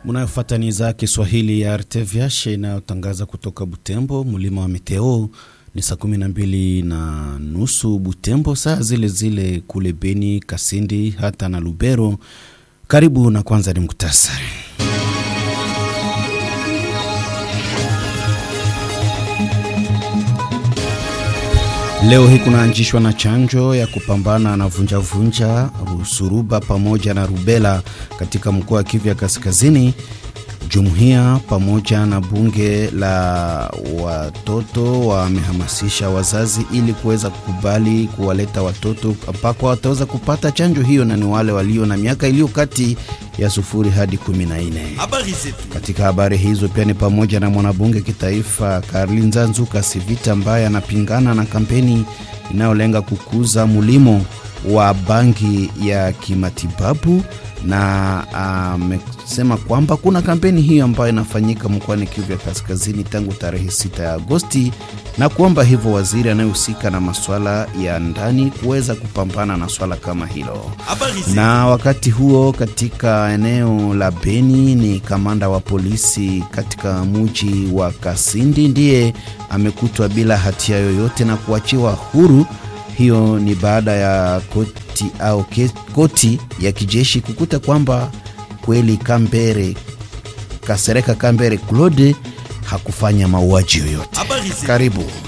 Munayofuata ni idhaa Kiswahili ya RTVH inayotangaza kutoka Butembo, mlima wa Meteo. Ni saa kumi na mbili na nusu Butembo, saa zile zile kule Beni, Kasindi hata na Lubero. Karibu na kwanza ni muktasari. Leo hii kunaanzishwa na chanjo ya kupambana na vunjavunja, suruba pamoja na rubela katika mkoa wa Kivu ya Kaskazini. Jumuiya pamoja na bunge la watoto wamehamasisha wazazi ili kuweza kukubali kuwaleta watoto ambako wataweza kupata chanjo hiyo, na ni wale walio na miaka iliyo kati ya sufuri hadi kumi na nne. Katika habari hizo pia ni pamoja na mwanabunge kitaifa Karlinza Nzuka Sivita ambaye anapingana na kampeni inayolenga kukuza mulimo wa bangi ya kimatibabu na amesema uh, kwamba kuna kampeni hiyo ambayo inafanyika mkoani Kivu ya Kaskazini tangu tarehe 6 ya Agosti, na kuomba hivyo waziri anayehusika na masuala ya ndani kuweza kupambana na swala kama hilo. Na wakati huo katika eneo la Beni, ni kamanda wa polisi katika muji wa Kasindi ndiye amekutwa bila hatia yoyote na kuachiwa huru. Hiyo ni baada ya koti au koti ya kijeshi kukuta kwamba kweli Kambere Kasereka Kambere Claude hakufanya mauaji yoyote. Karibu.